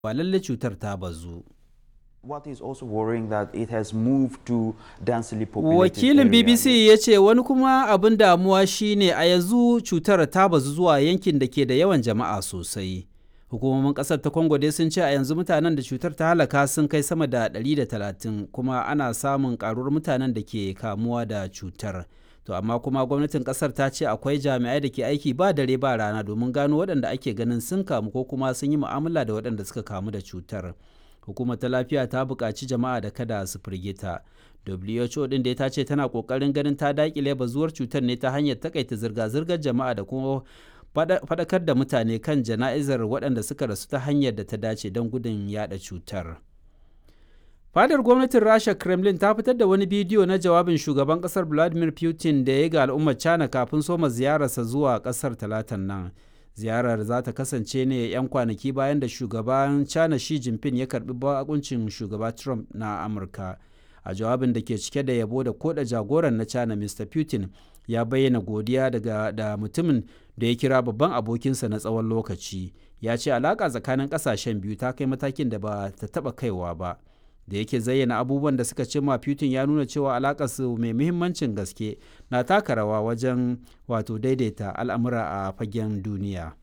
ba lalle cutar ta bazu. What is also worrying that it has moved to densely populated Wakilin area. BBC ya ce wani kuma abin damuwa shine a yanzu cutar ta bazu zuwa yankin da ke da yawan jama'a sosai. Hukumomin ƙasar ta Congo dai sun ce a yanzu mutanen da cutar ta halaka sun kai sama da 130 kuma ana samun ƙaruwar mutanen da ke kamuwa da cutar. To amma kuma gwamnatin ƙasar ta ce akwai jami'ai da ke aiki ba dare ba rana domin gano waɗanda ake ganin sun kamu ko kuma sun yi mu'amala da waɗanda suka kamu da cutar. hukumar ta lafiya ta buƙaci jama'a da kada su firgita who din da ta ce tana ƙoƙarin ganin ta daƙile bazuwar cutar ne ta hanyar takaita zirga-zirgar jama'a da kuma faɗakar da mutane kan jana'izar waɗanda suka rasu ta hanyar da ta dace don gudun yada cutar fadar gwamnatin rasha kremlin ta fitar da wani bidiyo na jawabin shugaban ƙasar vladimir putin da ya ga al'ummar china kafin soma ziyararsa zuwa ƙasar talatan nan ziyarar za ta kasance ne 'yan kwanaki bayan da shugaban china shi jinping ya karbi bakuncin shugaba trump na amurka a jawabin da ke cike da yabo da koda jagoran na china mr putin ya bayyana godiya daga da mutumin da ya kira babban abokinsa na tsawon lokaci ya ce alaƙa tsakanin ƙasashen biyu ta kai matakin da ba ta taɓa kaiwa ba da yake zayyana abubuwan da suka cimma Putin ya nuna cewa alakarsu mai muhimmancin gaske na taka rawa wajen wato daidaita al'amura a fagen duniya.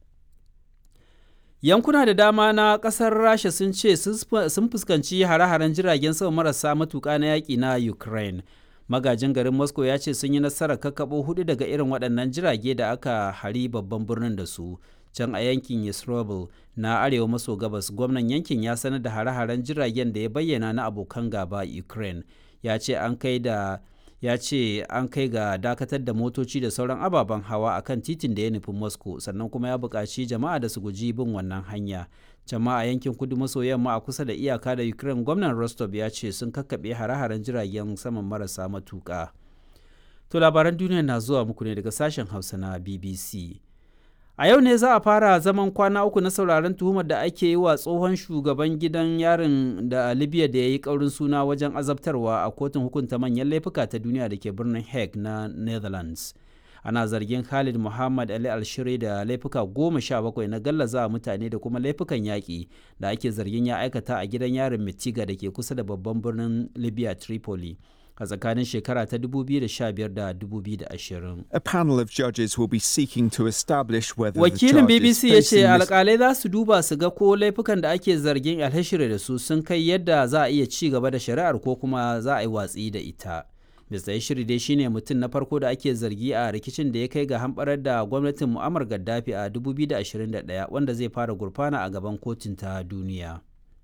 Yankuna da dama na ƙasar Rasha sun ce sun fuskanci hare-haren jiragen sama marasa matuƙa na yaƙi na Ukraine. Magajin garin Moscow ya ce sun yi nasarar kakkaɓo hudu daga irin waɗannan jirage da aka hari babban birnin da su. can a yankin Yisrovel na arewa maso gabas gwamnan yankin ya sanar da hare-haren jiragen da ya bayyana na abokan gaba Ukraine ya ce an kai da ya ce an kai ga dakatar da motoci da sauran ababen hawa akan titin da ya nufi Moscow sannan kuma ya buƙaci jama'a da su guji bin wannan hanya jama'a yankin kudu maso yamma a kusa da iyaka da Ukraine gwamnan Rostov ya ce sun kakkaɓe hare-haren jiragen saman marasa matuƙa. To labaran duniya na zuwa muku ne daga sashen Hausa na BBC. A yau ne za a fara zaman kwana uku na sauraron tuhumar da ake yi wa tsohon shugaban gidan yarin da Libya da ya yi ƙaurin suna wajen azabtarwa a kotun hukunta manyan laifuka ta duniya da ke birnin Hague na Netherlands. Ana zargin Khalid Muhammad Ali Alshiri da laifuka goma sha bakwai na gallaza mutane da kuma laifukan yaƙi da ake zargin ya aikata a gidan yarin Mitiga da ke kusa da babban birnin Libya Tripoli. a tsakanin shekara ta 2015 da 2020. A panel of judges will be seeking to establish whether Wakilin the BBC ya ce alkalai za su duba su ga ko laifukan da ake zargin alhashire da su sun kai yadda za a iya ci gaba da shari'ar ko kuma za a yi watsi da ita. Mr. Yashiri dai shine mutum na farko da ake zargi a rikicin da ya kai ga hamɓarar da gwamnatin Muammar Gaddafi a 2021 wanda zai fara gurfana a gaban kotun ta duniya.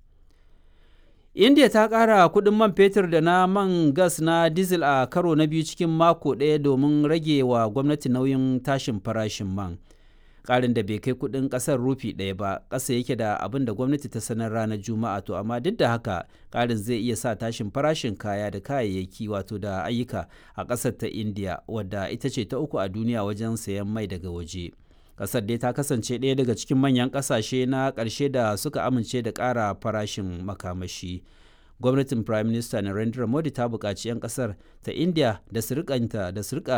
india ta ƙara kuɗin man fetur da na man gas na diesel a karo na biyu cikin mako ɗaya domin rage wa gwamnati nauyin tashin farashin man ƙarin da bai kai kuɗin ƙasar rufi ɗaya ba ƙasa yake da abin da gwamnati ta sanar ranar juma'a to amma duk da haka ƙarin zai iya sa tashin farashin kaya da kayayyaki wato da ayyuka a ƙasar ta india wadda ita ce ta uku a duniya wajen sayan mai daga waje. kasar dai ta kasance ɗaya daga cikin manyan ƙasashe na ƙarshe da suka amince da ƙara farashin makamashi gwamnatin prime minister narendra modi ta buƙaci 'yan ƙasar ta india da su da su rika